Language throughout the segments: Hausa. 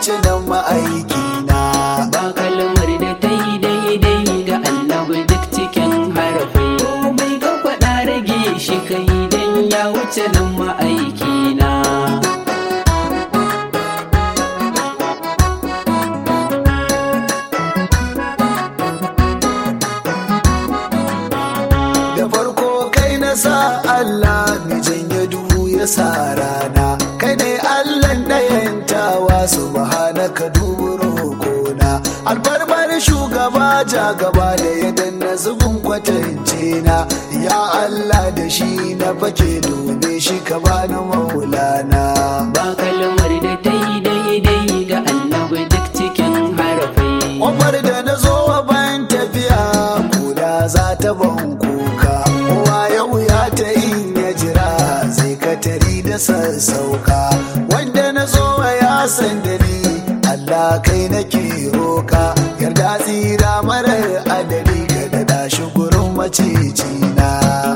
wuce nan ma'aiki na ba kalmar da ta yi daidai ga annabi duk cikin harafai komai ka faɗa rage shi kai dan ya wuce nan ma'aiki na da farko kai na sa Allah mai janye duhu ya sa rana kai ne Allah ɗayantawa subhanaka dubu roƙona albarbar shugaba ja gaba da ya danna zubin kwatance na ya Allah da shi na fake dube shi ka bani maulana ba kalmar da ta yi daidai ga annabi duk cikin harafai Ƙofar da na zo wa bayan tafiya kuda za ta ban kuka kowa yau ya ta in ya jira zai katari da sassauka wanda na zo wa ya san da ni Allah kai nake roka yarda tsira marar adadi ka da shi gurin macicina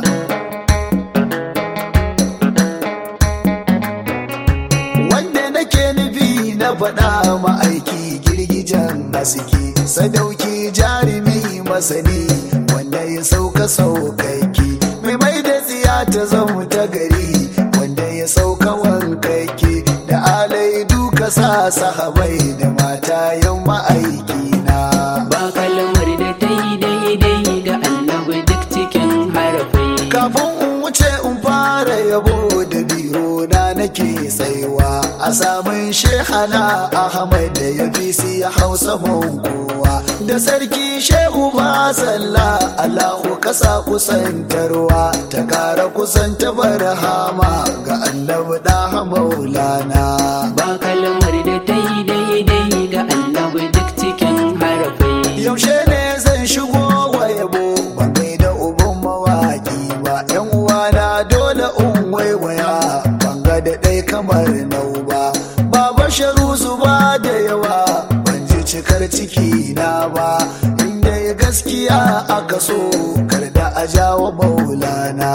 wanda nake nufi na faɗa ma'aiki girgijen haske sadauki jarumi masani wanda ya sauka saukaki mai mai da tsiya ta zama ta gari wanda ya sauka wankaki da alai duka sa sahabai da mata yan ma'aiki na ba kalmar da ta yi daidai ga annabi duk cikin harafai kafin in wuce in fara yabo da biro na nake tsaiwa a samun shehana ahmad da ya fi siya hausa kowa da sarki shehu ba sallah allahu kasa kusantarwa ta kara kusanta barhama ga annabi da maulana ba kalmar da ta yi daidai ga annabi duk cikin harafai yaushe ne zan shigo wa yabo ban kai da uban mawaki ba yan uwana dole in waiwaya ban ga da ɗai kamar nau ba baba sharu zuba da yawa ban ji cikar ciki na ba inda ya gaskiya aka so kar da a jawo maulana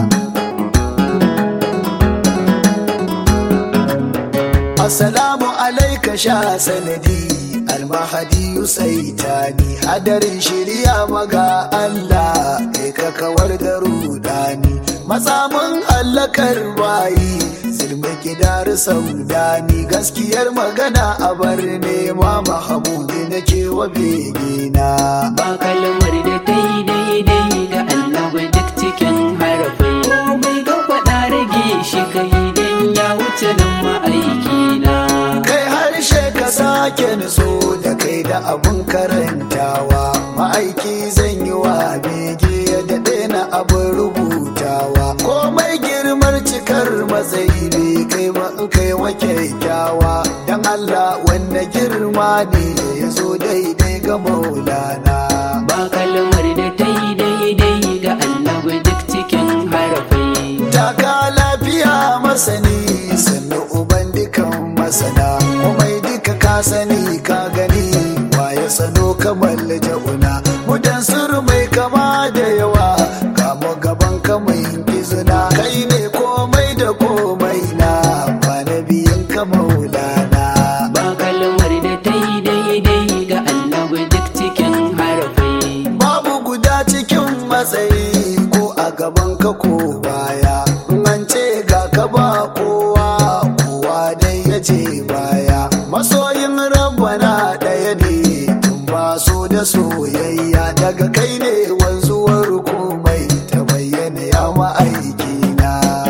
Assalamu alaika sha sanadi almahadi yusaitani hadarin shirya maga Allah kai ka kawar da rudani matsamin hallakar bayi zirma gidar saudani gaskiyar magana a bar nema mahamudi nake wa begina ba kalmar da ta yi daidai ga annabi duk cikin harafai komai ga faɗa rage shi kai dan ya wuce nan ma'aiki na kai harshe ka sake nutso da kai da abun karantawa ma'aiki zan yi wa bege ya daɗe na abin rubutawa komai girmar cikar matsayi ne kai ma in kai wa kyakkyawa dan Allah wanda girma ne ya zo daidai ga maulana ba kalmar da ta yi daidai ga annabi duk cikin harafai taka lafiya masani sannu uban dukan masana komai duka ka sani ka gani waye sano kamar ja'una mudan suru mai kama da yawa kamo gaban ka mai izina kai ne komai da komai na ba na biyan ka maulana ba kalmar da ta yi daidai ga annabi duk cikin harafai babu guda cikin matsayi ko a gaban ka ko baya an ce ga ka ba kowa kowa dai ya ce baya masoyin rabbana ɗaya ne tun ba so da soyayya daga kai ne wanzuwar komai ta bayyana ya ma'aikina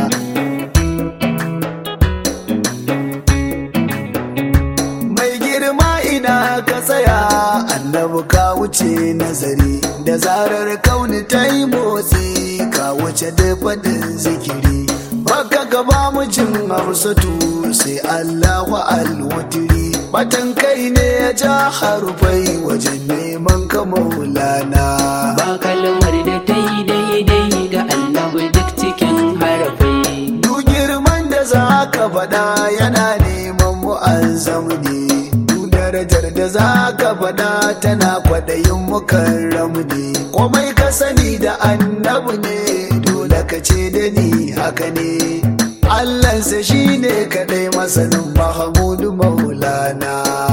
mai girma ina ka tsaya annabi ka wuce nazari da zarar kauni ta yi motsi ka wuce da faɗin zikiri baka gaba mijin hausatu sai allahu alwutiri batan kai ne ya ja harufai wajen neman ka maulana ba kalmar da ta yi daidai ga annabi duk cikin harafai duk girman da za ka faɗa yana neman mu'azzam ne duk darajar da za ka faɗa tana kwaɗayin mukarram ne komai ka sani da annabi ne dole ka ce da ni haka ne Allahnsa shi ne kaɗai masanin Mahamudu Maulana.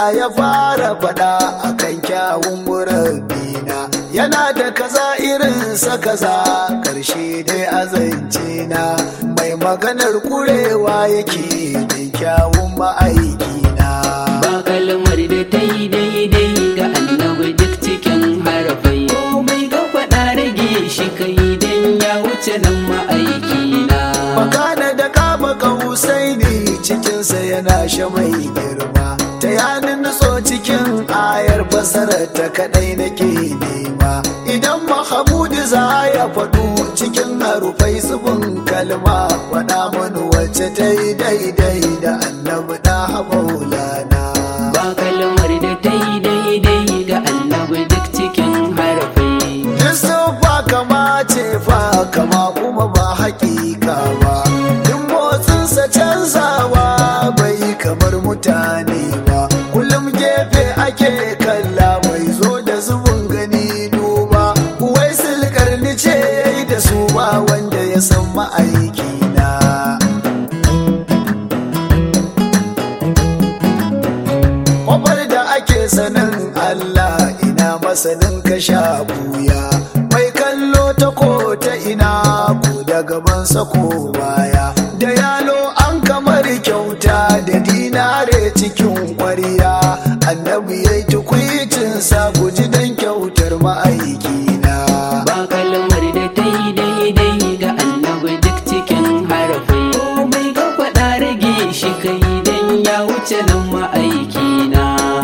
ya fara faɗa akan kyawun murabbina yana da kaza irinsa kaza ƙarshe dai azance na mai maganar kurewa yake da kyawun ma'aikina ba kalmar da ta yi daidai ga annabi duk cikin harafai komai ga faɗa rage shi kai dan ya wuce nan ma'aikina Makana da kama kausai ne cikinsa yana sha mai girma ta yanin nutso cikin ayar fasarar ta kadai nake nema idan mahamudu za ya faɗu cikin harufai zubin kalma faɗa mani wacce ta yi daidai da annabi da maulana ba kalmar da ta yi daidai ga annabi duk cikin harafai Yusufa kama ce fa kama kuma ba hakika ba Duk motsinsa canzawa bai kamar mutane ba Kullum gefe ake kalla mai zo da zubin gani duba Wai silkar ni ce yayi da su ba wanda ya san ma'aikina Kwafar da ake sanin Allah ina masanin ka sha buya mai kallo ta ko ta ina ko da gabansa ko baya da yalo an kamar kyauta da dinare cikin kwariya annabi ya yi tukwicinsa guji dan kyautar ma'aikina ba kalmar da ta yi daidai ga annabi duk cikin harafai komai ga faɗa rage shi kai dan ya wuce nan ma'aikina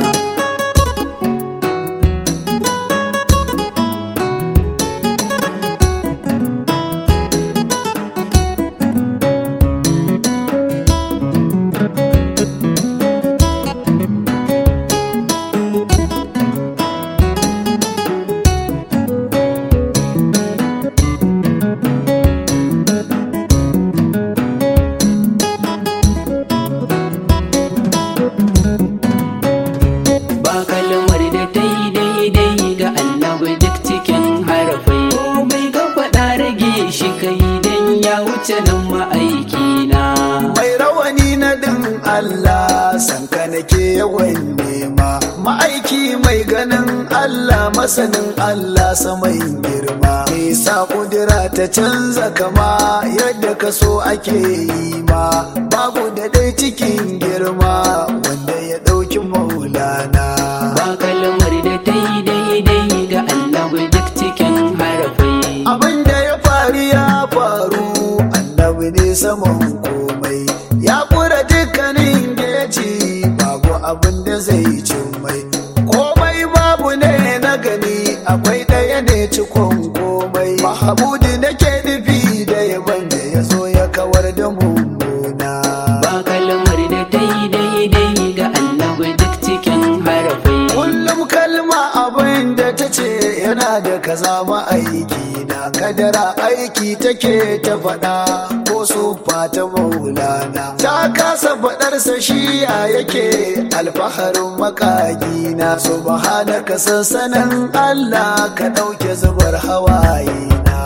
ba kalmar da ta yi daidai ga annabi duk cikin harafai komai ga faɗa rage shi kai dan ya wuce nan ma'aikina mai rawani na din Allah sanka nake yawan nema ma'aiki mai ganin Allah masanin Allah saman girma nisa kudura ta canza kama yadda ka so ake yi ma babu da dai cikin girma wanda ya ɗauki maulana ba kalmar da ta yi daidai ga annabi duk cikin harafai abin da ya faru ya faru annabi ne saman komai ya kura dukkanin geci babu abin da zai cin mai komai babu ne na gani akwai ɗaya ne cikon komai mahamudu nake nufi da yaban da ya zo ya kawar da mummuna ba kalmar da ta yi daidai ga annabi duk cikin harafai kullum kalma abin da ta ce yana da kaza ma'aiki na kadara aiki take ta faɗa ko su fata maulana ta kasa faɗarsa shi ya yake alfaharin makagi na subhanaka sansanin Allah ka ɗauke zubar hawaye na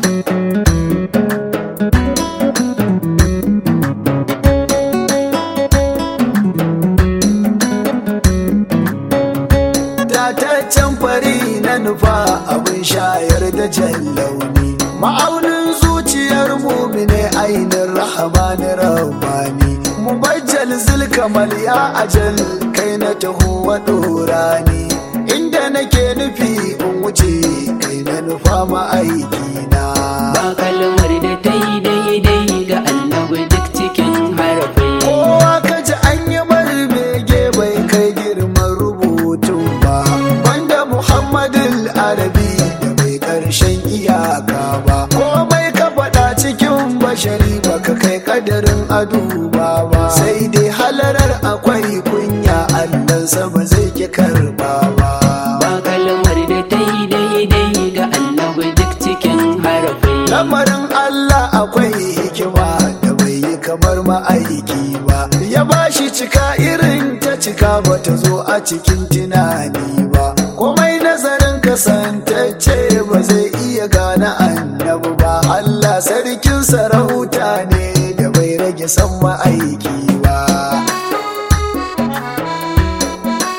Dataccen fari na nufa abin shayar da jallauni ma'aunin zuciyar mumine ainin rahamani rahmani mubajjal zulkamal ya ajal kai na taho wa dorani inda nake nufi in wuce kai na nufa ma'aikina ba kalmar da ta yi daidai ga annabi duk cikin harafai kowa kaji an yi mari bege bai kai girman rubutun ba wanda muhammadul arabi da bai karshen iyaka ba komai ka faɗa cikin bashari baka kai kadarin aduba ba sai dai halarar akwai kunya allansa ba zai ki karba ba ba kalmar da ta yi daidai ga annabi duk cikin harafai lamarin Allah akwai hikima da bai yi kamar ma'aiki ba ya bashi cika irin ta cika ba ta zo a cikin tunani ba komai nazarin kasantacce ba zai iya gane annabi ba Allah sarkin sarauta ne da bai rage san ma'aiki ba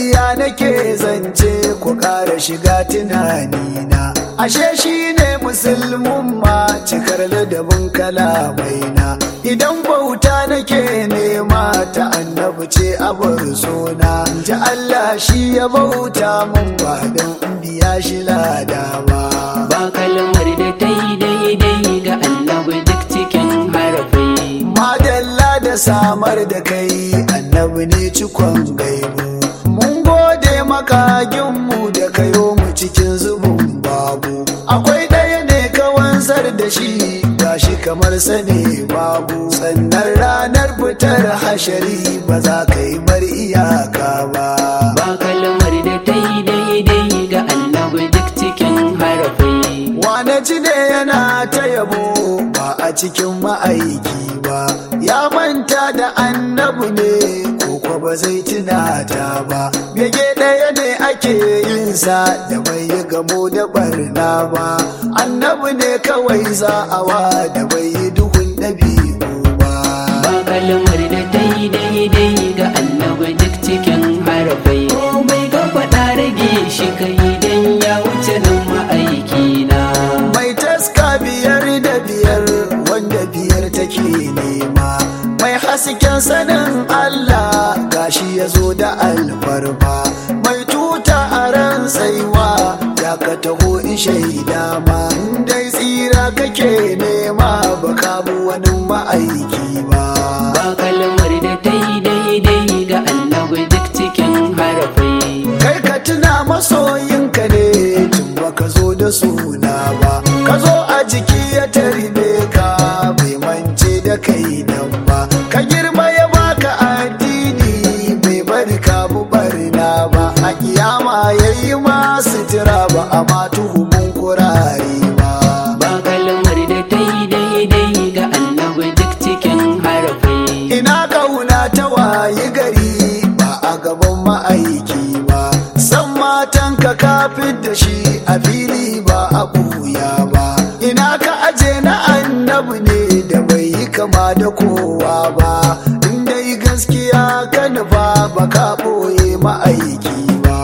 ya nake zance ku ƙara shiga tunanina ashe shi ne musulmin ma cikar ladabin kalamaina idan bauta nake nema ta annabi ce abar sona ji Allah shi ya bauta mun ba don biya shi lada ba ba kalmar da ta yi daidai ga annabi duk cikin harafai madalla da samar da kai annabi ne cikon gaibu mun gode makaginmu da kayo mu cikin zubin babu akwai ɗaya ne ka wanzar da shi gashi kamar sane babu sannan ranar fitar hashari ba za ka yi mar iyaka ba ba kalmar da ta yi daidai ga annabi duk cikin harafai wane ji ne yana ta yabo ba a cikin ma'aiki ba ya manta da annabu ne ko ba zai tunata ba bege ɗaya ne ake yin sa da bai yi gamo da barna ba annabu ne kawai za a wa da bai yi duhun ɗabi'u ba ba kalmar da ta yi daidai ga annabi duk cikin harafai komai ka faɗa rage shi kai dan ya wuce nan ma'aiki na mai taska biyar da biyar wanda biyar take nema mai hasken sanin Allah gashi ya zo da alfarma mai tuta a ran tsaiwa ya ka taho in shaida ma dai tsira kake nema ba ka bi wani ma'aiki ba ba kalmar da ta yi daidai ga annabi duk cikin harafai kai ka tuna masoyinka ne tun baka zo da suna ba ka zo a jiki ya tarbe ka bai mance da kai nan ba ka girma ya baka addini bai bari ka bu barna ba a kiyama yayi ma sutura ba a ma tuhumin kurare ba ba kalmar da ta yi daidai ga annabi duk cikin harafai ina kauna ta wayi gari ba a gaban ma'aiki ba san matan ka kafin da shi a fili ba a buya ba ina ka aje na annabi ne da bai yi kama da kowa ba in dai gaskiya ka nufa ba ka ɓoye ma'aiki ba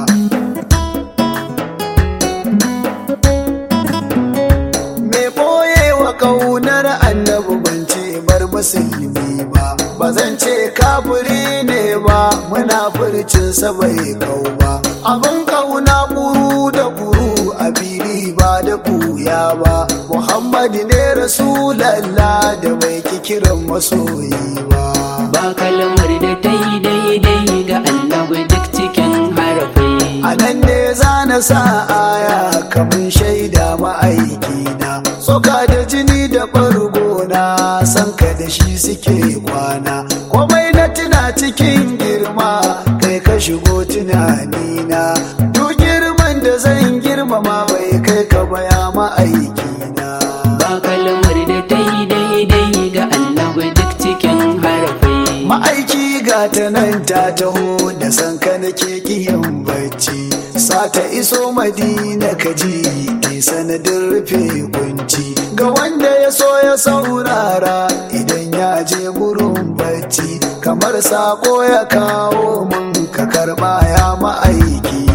me ɓoye wa ƙaunar annabi ban ce bar musulmi ba ba zan ce kafiri ne ba muna furcinsa bai kau ba abin ƙauna ƙuru da ƙuru a fili ba da ɓuya ba muhammadu ne rasulallah da bai ki kiran masoyi ba ba kalmar da ta yi daidai ga annabi duk cikin harafai a nan ne za na sa aya kamun shaida ma'aikina soka da jini da ɓargo na san ka da shi suke kwana komai na tuna cikin girma kai ka shigo tunanina duk girman da zan girmama bai kai ka baya ma'aikina ba kalmar da ta yi daidai ga annabi duk cikin harafai ma'aiki ga ta nan ta taho da san ka nake kiyan bacci sata iso madina ka ji ai sanadin rufe kunci ga wanda ya so ya saurara idan ya je gurin bacci kamar sako ya kawo mun ka karba ya ma'aiki